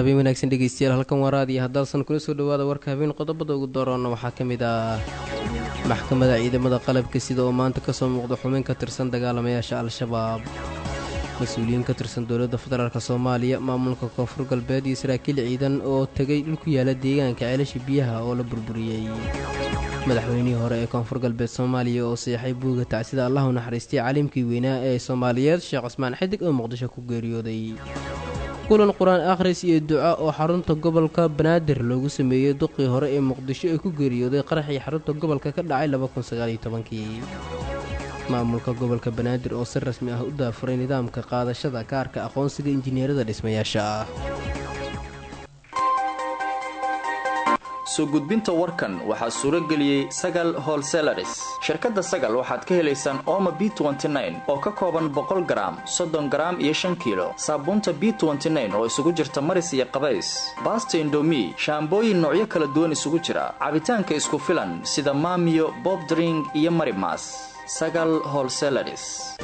habeen wanaagsan dhegeystayaal halkan waraadiya haddaasan kula soo dhowaada warka habeen qodobada ugu dooroonna waxaa ka mid ah maxkamadda ciidamada qalabka sida oo maanta ka soo muuqda xubin ka tirsan dagaalamayaasha al-shabaab mas-uuliyiin ka tirsan dowladda federaalk soomaaliya maamulka koonfur galbeed iyo saraakiil ciidan oo tegay dhul ku yaala deegaanka ceelasha biyaha oo la burburiyey madaxweynihii hore ee koonfur galbeed soomaaliya oo seexay buuga tacsida allahu naxariistay caalimkii weynaa ee soomaaliyeed sheekh cismaan xidig oo muqdisho ku geeriyooday kulan qur-aan akhris iyo duca oo xarunta gobolka banaadir loogu sameeyey duqii hore ee muqdisho ee ku geeriyooday qaraxii xarunta gobolka ka dhacay kii maamulka gobolka banaadir oo si rasmi ah u daafuray nidaamka qaadashada kaarka aqoonsiga injineerada dhismayaasha ah soo gudbinta warkan waxaa suuro geliyey sagal holselaris shirkadda sagal waxaad ka helaysaan ooma b oo ka kooban boqol garaam soddon garaam iyo shan kiilo saabuunta b oo isugu jirta maris iyo qabays baasta indomi shaambooyin noocyo kala duwan isugu jira cabitaanka isku filan sida maamiyo bobdring iyo marimas sagal holselaris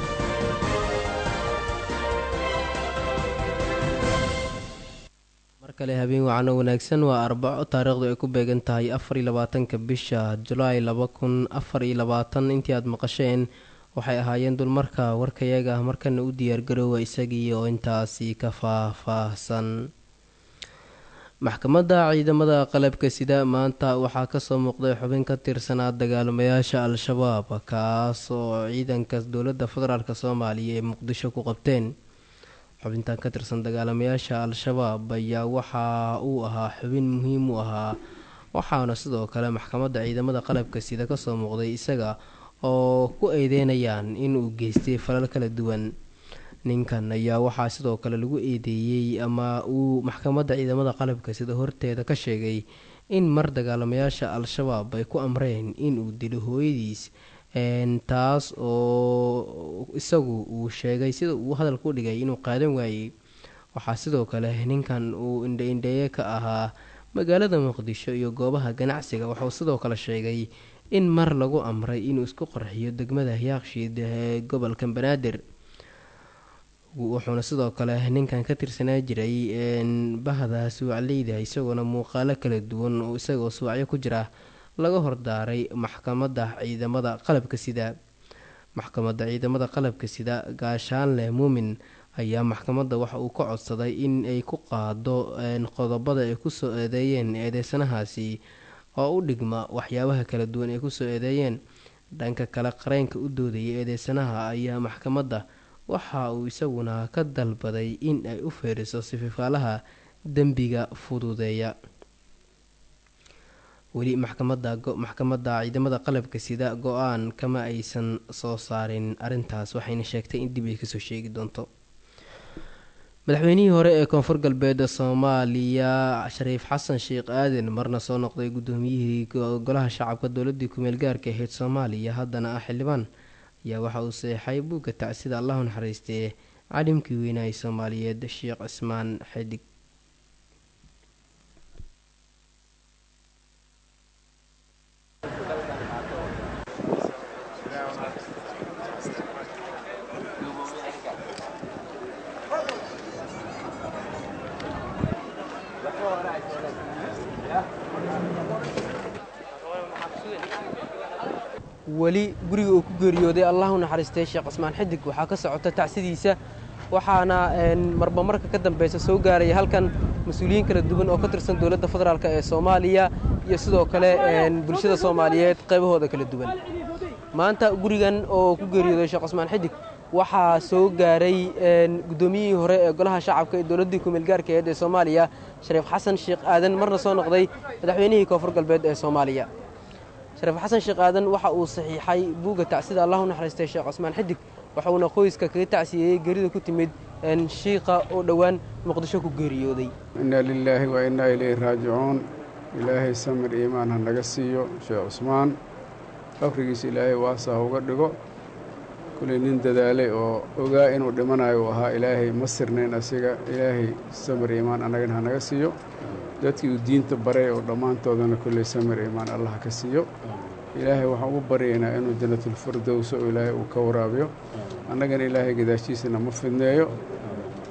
markale habeen wacano wanaagsan waa arbaco taariikhdu ay ku beegan tahay afariyo labaatanka bisha julaay laba kun afar iyo labaatan intii aad maqasheen waxay ahaayeen dulmarka warkayaga markana u diyaargaroowa isagii oo intaasi ka faah-faahsan maxkamadda ciidamada qalabka sida maanta waxaa kasoo muuqday xubin ka tirsanaa dagaalamayaasha al-shabaab kaas oo ciidanka dowladda federaalk soomaaliya ee muqdisho ku qabteen xubintan ka tirsan dagaalamayaasha al-shabaab ayaa waxa uu ahaa xubin muhiim u ahaa waxaana sidoo kale maxkamadda ciidamada qalabka sida kasoo muuqday isaga oo ku eedeynayaan inuu geystay falal kala duwan ninkan ayaa waxaa sidoo kale lagu eedeeyey ama uu maxkamadda ciidamada qalabka sida horteeda ka sheegay in mar dagaalamayaasha al-shabaab ay ku amreen inuu dilo hooyadiis taas oo isagu uu sheegay sida uu hadalka u dhigay inuu qaadan waayey waxaa sidoo kale ninkan uu indha-indheeye ka ahaa magaalada muqdisho iyo goobaha ganacsiga wuxuu sidoo kale sheegay in mar lagu amray inuu isku qarxiyo degmada yaaqshiid ee gobolka banaadir wuxuuna sidoo kale ninkan ka tirsanaa jiray bahda suucleyda isagoona muuqaalo kala duwan oo isagoo suucyo ku jira laga hordaaray maxkamadda ciidamada qalabka sida maxkamadda ciidamada qalabka sida gaashaanleh muumin ayaa maxkamadda waxa uu ka codsaday in ay ku qaado qodobada ay kusoo eedeeyeen eedeysanahaasi oo u dhigma waxyaabaha kala duwan ay kusoo eedeeyeen dhanka kale qareenka u doodayay eedeysanaha ayaa maxkamadda waxa uu isaguna ka dalbaday in ay u feeriso sififaalaha dembiga fududeeya weli maxkamadda maxkamadda ciidamada qalabka sida go-aan kama aysan soo saarin arrintaas waxayna sheegtay in dib ay kasoo sheegi doonto madaxweynihii hore ee koonfur galbeed soomaaliya shariif xasan sheekh aadan marna soo noqday guddoomiyihii golaha shacabka dowladii kumeel gaarka ahayd soomaaliya haddana ah xildhibaan ayaa waxa uu seexay buugga tacsida allahu naxariistee calimkii weynahay soomaaliyeed sheekh cismaan xidig weli guriga uu ku geeriyooday allahu naxariistay sheekh cismaan xidig waxaa ka socota tacsidiisa waxaana marba marka ka dambeysa soo gaaraya halkan mas-uuliyiin kala duwan oo ka tirsan dowladda federaalk ee soomaaliya iyo sidoo kale bulshada soomaaliyeed qaybahooda kala duwan maanta gurigan oo ku geeriyooday sheekh cismaan xidig waxaa soo gaaray guddoomiyihii hore ee golaha shacabka ee dowladdii kumeel gaarka aheed ee soomaaliya shariif xasan sheekh aadan marna soo noqday madaxweynihii koonfur galbeed ee soomaaliya shariif xasan sheekh aadan waxa uu saxiixay buugga tacsida allahu naxariistay sheekh cusmaan xidig waxauna qoyska kaga tacsiyeeyey geerida ku timid shiiqa oo dhowaan muqdisho ku geeriyooday inna lilaahi wa innaa ilayhi raajicuun ilaahay samir iimaan ha naga siiyo sheekh cusmaan qabrigiisa ilaahay waasa ha uga dhigo kuley nin dadaalay oo ogaa inuu dhimanayo uu ahaa ilaahay ma sirnayn asiga ilaahay samir iimaan annagana ha naga siiyo dadkii uu diinta baray oo dhammaantoodana kolley samir iimaan allah ka siiyo ilaahay waxaan ugu baryaynaa inuu janatulfirdowso oo ilaahay uu ka waraabiyo annagana ilaahay gadaashiisana ma fidneeyo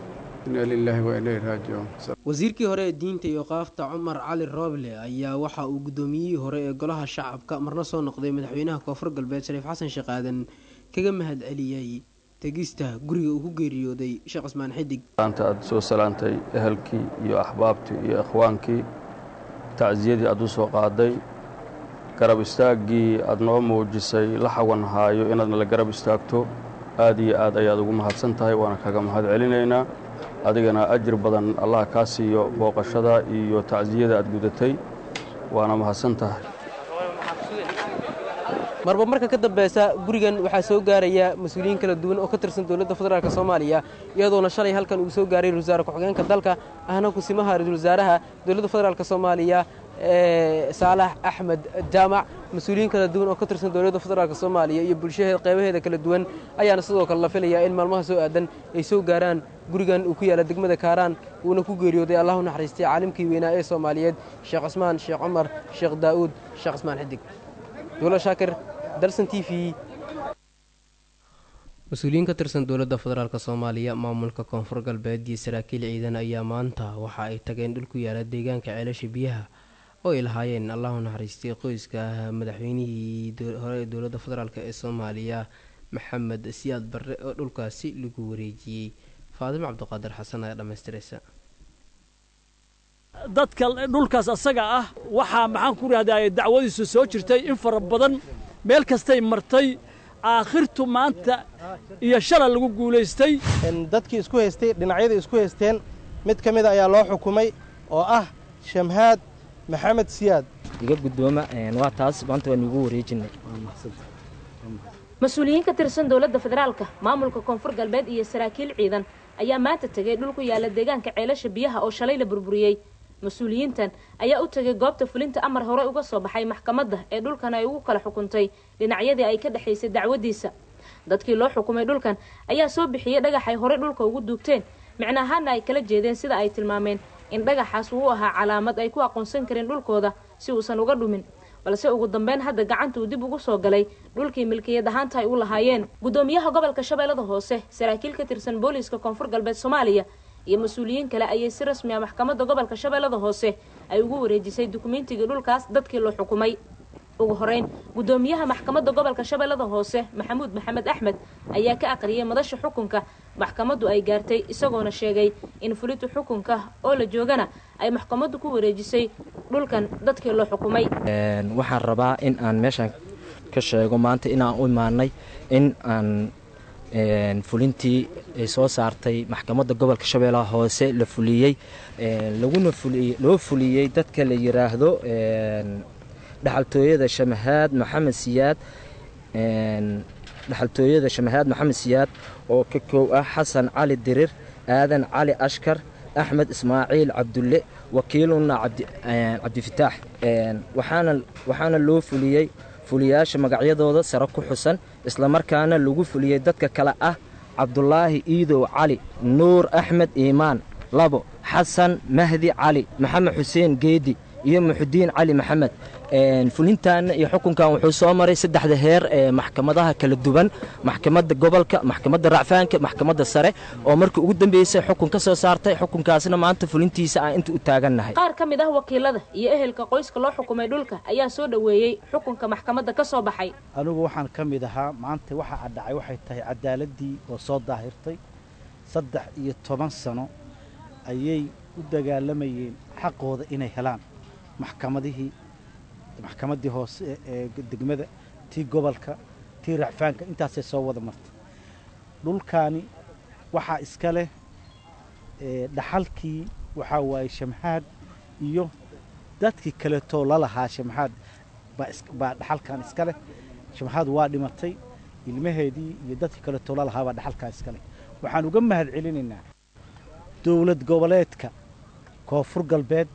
inaa lilaahi wa inaa raajicuun wasiirkii hore ee diinta iyo qaafta cumar cali rooble ayaa waxa uu guddoomiyihii hore ee golaha shacabka marna soo noqday madaxweynaha koonfur galbeed shariif xasan sheekh aadan kaga mahad celiyey tegista guriga uu ku geeriyooday sheekh cismaan xidig maanta aad soo salaantay ehelkii iyo axbaabtii iyo ikhwaankii tacsiyadii aad u soo qaaday garab istaaggii aad noo muujisay la xawan haayo inaadna la garab istaagto aad iyo aad ayaad ugu mahadsan tahay waana kaga mahad celinaynaa adigana ajir badan allah kaa siiyo booqashada iyo tacsiyada aad gudatay waana mahadsan tahay marba marka ka dambeysa gurigan waxaa soo gaaraya mas-uuliyiin kala duwan oo ka tirsan dowladda federaalk soomaaliya iyadoona shalay halkan uu soo gaaray ra-isul wasaare ku-xigeenka dalka ahna kusimaha ra-isul wasaaraha dowladda federaalk soomaaliya saalax axmed jaamac mas-uuliyiin kala duwan oo ka tirsan dowladda federaalk soomaaliya iyo bulshahee qeybaheeda kala duwan ayaana sidoo kale la filayaa in maalmaha soo aadan ay soo gaaraan gurigan uu ku yaalla degmada kaaraan uuna ku geeriyooday allahu naxariistay caalimkii weynaa ee soomaaliyeed sheekh cismaan sheekh cumar sheekh daa'uud sheekh cismaan xidig duula shaakir dalsan t v mas-uuliyiin ka tirsan dowladda federaalk soomaaliya maamulka koonfur galbeed iyo saraakiil ciidan ayaa maanta waxa ay tageen dhul ku yaala deegaanka ceelasha biyaha oo ay lahaayeen allahu naxariistay qoyska madaxweynihii hore ee dowladda federaalk ee soomaaliya maxamed siyaad barre oo dhulkaasi lagu wareejiyey faadimo cabdiqaadir xasan ayaa dhammaystiraysa dadka dhulkaas asaga ah waxaa maxaan ku rahdaa dacwadiisu soo jirtay in fara badan meel kastay martay aakhirtu maanta iyo shala lagu guulaystay dadkii isku haystay dhinacyadii isku haysteen mid ka mida ayaa loo xukumay oo ah shamhaad maxamed siyaad iga guddooma waa taas maanta waan igu wareejinay mas-uuliyiin ka tirsan dowladda federaalka maamulka koonfur galbeed iyo saraakiil ciidan ayaa maanta tegay dhul ku yaala deegaanka ceelasha biyaha oo shalay la burburiyey mas-uuliyiintan ayaa u tegay goobta fulinta amar hore uga soo baxay maxkamadda ee dhulkan ay ugu kala xukuntay dhinacyadii ay ka dhexaysay dacwadiisa dadkii loo xukumay dhulkan ayaa soo bixiyey dhagaxay hore dhulka ugu duugteen micno ahaana ay kala jeedeen sida ay tilmaameen in dhagaxaas uu ahaa calaamad ay ku aqoonsan kareen dhulkooda si uusan uga dhumin balse ugu dambeyn hadda gacanta uu dib ugu soo galay dhulkii milkiyad ahaanta ay u lahaayeen guddoomiyaha gobolka shabeellada hoose saraakiil ka tirsan booliiska koonfur galbeed soomaaliya iyo mas-uuliyiin kale ayay si rasmi ah maxkamadda gobolka shabeellada hoose ay ugu wareejisay dukumeentigii dhulkaas dadkii loo xukumay ugu horeyn guddoomiyaha maxkamadda gobolka shabeellada hoose maxamuud maxamed axmed ayaa ka aqriyay madasha xukunka maxkamaddu ay gaartay isagoona sheegay in fulinta xukunka oo la joogana ay maxkamaddu ku wareejisay dhulkan dadkii loo xukumay waxaan rabaa in aan meeshaan ka sheego maanta inaan u imaanay in aan fulintii ay soo saartay maxkamadda gobolka shabeellaha hoose la fuliyey laguna loo fuliyey dadka la yiraahdo dhaxaltooyada shamahaad maxamed siyaad dhaxaltooyada shamahaad maxamed siyaad oo ka koow ah xasan cali dirir aadan cali ashkar axmed ismaaciil cabdulle wakiiluna cabdifataax waxaana loo fuliyey fuliyaasha magacyadooda sare ku xusan islamarkaana lagu fuliyey dadka kale ah cabdulaahi iidow cali nuur axmed iimaan labo xasan mahdi cali maxamed xuseen geedi iyo muxudiin cali maxamed fulintaana iyo xukunkan wuxuu soo maray saddexda heer ee maxkamadaha kala duwan maxkamadda gobolka maxkamadda racfaanka maxkamadda sare oo markii ugu dambeysay xukun ka soo saartay xukunkaasna maanta fulintiisa aan inta u taagannahay qaar ka mid ah wakiilada iyo ehelka qoyska loo xukumay dhulka ayaa soo dhoweeyey xukunka maxkamadda ka soo baxay anigu waxaan ka mid ahaa maanta waxa adhacay waxay tahay cadaaladii oo soo daahirtay saddex iyo toban sano ayay u dagaalamayeen xaqooda inay helaan maxkamadihii maxkamaddii hoose ee degmada tii gobolka tii racfaanka intaasay soo wada martay dhulkaani waxaa iska leh dhaxalkii waxaa waaye shamxaad iyo dadkii kaleetoo lalahaa shamxaad baa dhaxalkan iska leh shamxaad waa dhimatay ilmaheedii iyo dadkii kaleetoo lalahaa baa dhaxalkan iska leh waxaan uga mahad celinaynaa dowlad goboleedka koonfur galbeed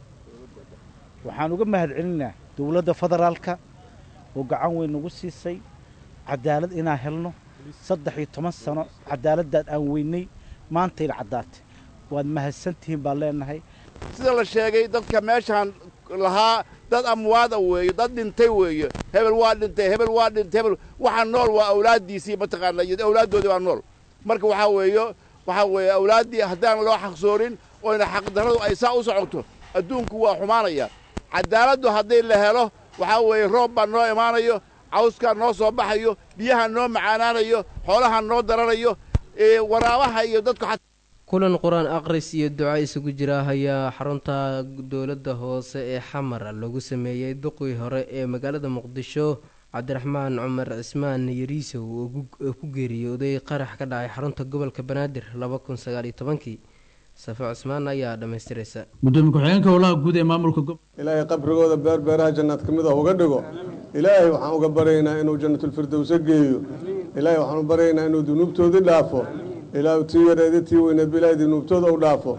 waxaan uga mahad celinaynaa dowladda federaalka oo gacan weyn nagu siisay cadaalad inaan helno saddex iyo toban sano cadaaladdaad aan weynay maantayna caddaatay waad mahadsantihiin baan leenahay sida la sheegay dadka meeshaan lahaa dad amwaada weeye dad dhintay weeye hebel waa dhintay hebel waa dhintay hebel waxaa nool waa awlaaddiisii mataqaana iyo awlaaddoodii baa nool marka waxaa weeye waxaa weeye awlaaddii haddaan loo xaqsoorin oyna xaqdarradu ay saa u socoto adduunku waa xumaanaya caddaaladdu haddii la helo waxaa weeye roob baa noo imaanayo cawskaa noo soo baxayo biyaha noo macaanaanayo xoolaha noo daranayo waraabaha iyo dadku kulan qur-aan aqris iyo duca isugu jira ayaa xarunta dowladda hoose ee xamar lagu sameeyey duqii hore ee magaalada muqdisho cabdiraxmaan cumar cismaan yariisow oo ku geeriyooday qarax ka dhacay xarunta gobolka banaadir laba kun sagaaliyo tobankii safo cismaan ayaa dhammaystiraysa gudoomiye ku-xigeenka howlaha guud ee maamulka ilaahay qabrigooda beerbeeraha jannaad ka mid ah uga dhigo ilaahay waxaan uga baryaynaa inuu jannatulfirdowse geeyo ilaahay waxaan u baryaynaa inuu dunuubtoodii dhaafo ilaahu tii yareeda tii weyneedba ilaahay dunuubtooda u dhaafo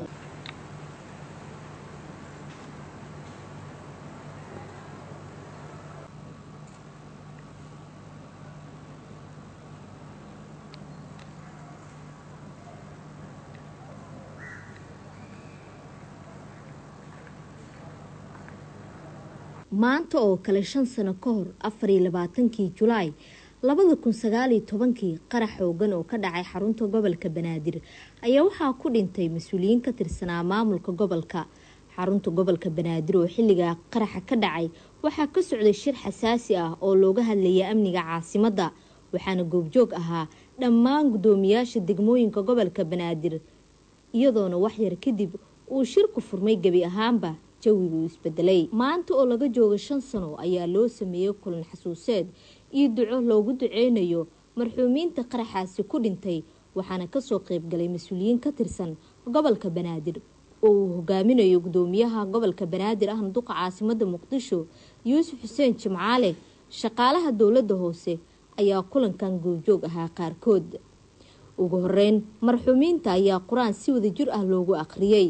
maanta oo kale shan sano ka hor afariyo labaatankii julaay labada kun sagaaliyo tobankii qarax xoogan oo ka dhacay xarunta gobolka banaadir ayaa waxaa ku dhintay mas-uuliyiin ka tirsanaa maamulka gobolka xarunta gobolka banaadir oo xilligaa qaraxa ka dhacay waxaa ka socday shir xasaasi ah oo looga hadlayay amniga caasimadda waxaana goobjoog ahaa dhammaan guddoomiyaasha degmooyinka gobolka banaadir iyadoona waxyar kadib uu shirku furmay gebi ahaanba jawigu isbedelay maanta oo laga jooga shan sano ayaa loo sameeyey kulan xasuuseed iyo duco loogu duceynayo marxuumiinta qaraxaasi ku dhintay waxaana kasoo qeybgalay mas-uuliyiin ka tirsan gobolka banaadir oo uu hogaaminayo gudoomiyaha gobolka banaadir ahna duqa caasimada muqdisho yuusuf xuseen jimcaale shaqaalaha dowladda hoose ayaa kulankan goobjoog ahaa qaarkood ugu horeyn marxuumiinta ayaa qur-aan si wada jir ah loogu akhriyey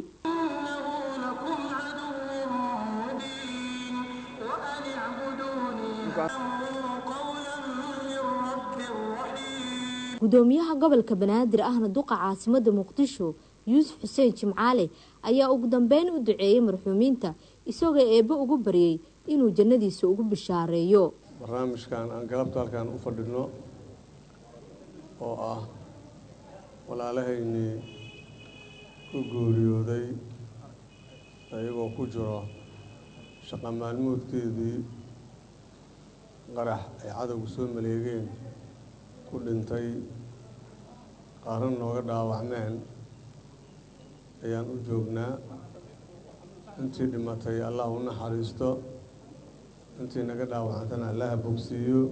gudoomiyaha gobolka banaadir ahna duqa caasimada muqdisho yuusuf xuseen jimcaale ayaa ugu dambeyn u duceeyey marxuumiinta isagoo eebbe ugu baryay inuu jannadiisa ugu bishaareeyo barnaamijkan aan galabta halkan u fadhino oo ah walaalahaynii ku gooriyooday ayagoo ku jiro shaqa maalmoodkeedii qarax ay cadowgu soo maleegeen ku dhintay qaarna nooga dhaawacmeen ayaan u joognaa intii dhimatay allah u naxariisto intii naga dhaawacantana allaha bogsiiyo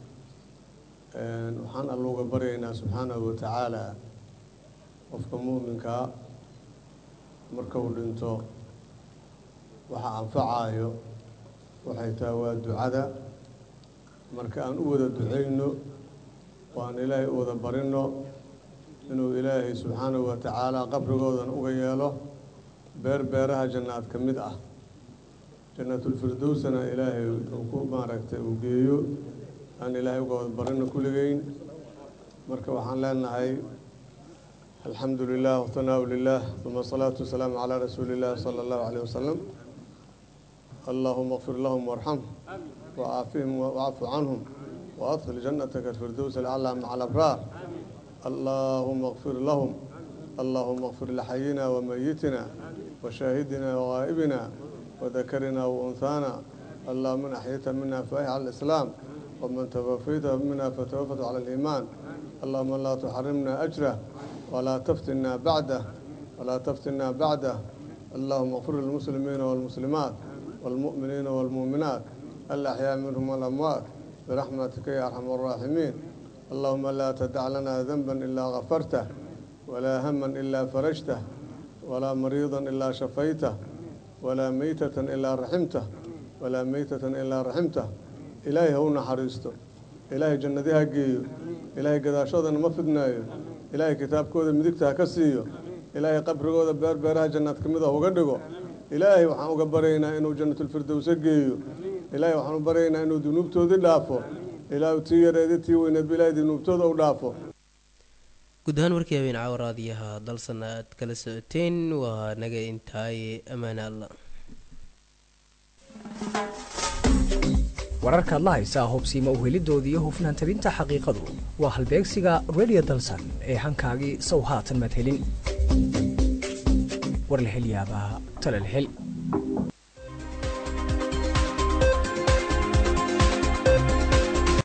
waxaan alluuga baryaynaa subxaanahu wa tacaala qofka muuminkaa marka uu dhinto waxa anfacaayo waxay tahay waa ducada marka aan u wada ducayno oo aan ilaahay u wada barino inuu ilaahay subxaanahu wa tacaala qabrigoodana uga yeelo beer beeraha jannaad ka mid ah jannatulfirdowsana ilaahay uu ku maaragtay uu geeyo aan ilaahay uga wada barino kulligeyn marka waxaan leenahay alxamdu lilah watanaahu lilah uma asalaatu wasalaamu calaa rasuuli illahi sala allahu caleyh wasalam allahuma kfir lahum warxamhum wacaafihim wacfu canhum waadkhil jannataka alfirdows alclaa maca alabraar allahuma kfir lahum allahuma kfir lixayina wamayitina washaahidina wagaa'ibina wadakarina waunhaana allahuma man axyayta mina faih cala alislaam waman tawafayta mina fatawafat cala aliimaan allahuma laa tuxarimna ajrah walaa taftinna bacdah walaa taftinna bacdah allahuma kfir lilmuslimiina walmuslimaat والمؤمنين والمؤمنات الأحياء منهم والأموات برحمتك يا أرحم الراحمين اللهم لا تدع لنا ذنبا إلا غفرته ولا هما إلا فرجته ولا مريضا إلا شفيته ولا ميتة إلا رحمته ولا ميتة إلا رحمته إلهي هو نحرسته إلهي جندها جيو إلهي قداشودا ما فدنايو إلهي كتاب كودا مدكتها كسيو إلهي قبر كودا بير بيرها جنات كمدها وقدقو ilaahay waxaan uga baryaynaa inuu jannatulfirdowse geeyo ilaahay waxaan u baryaynaa inuu dunuubtoodii dhaafo ilaahu tii yareeda tii weyneedba ilaahay dunuubtooda u dhaafo guud ahaan warkii habeen caawaraadiyaha dalsan aad kala socoteen waa naga intaaye ammaane alla wararkaad la haysaa hubsiima uhelidooda iyo hufnaan tabinta xaqiiqadu waa halbeegsiga radio dalsan ee hankaagii sow haatan madhelin warlahelyaabaha talalhel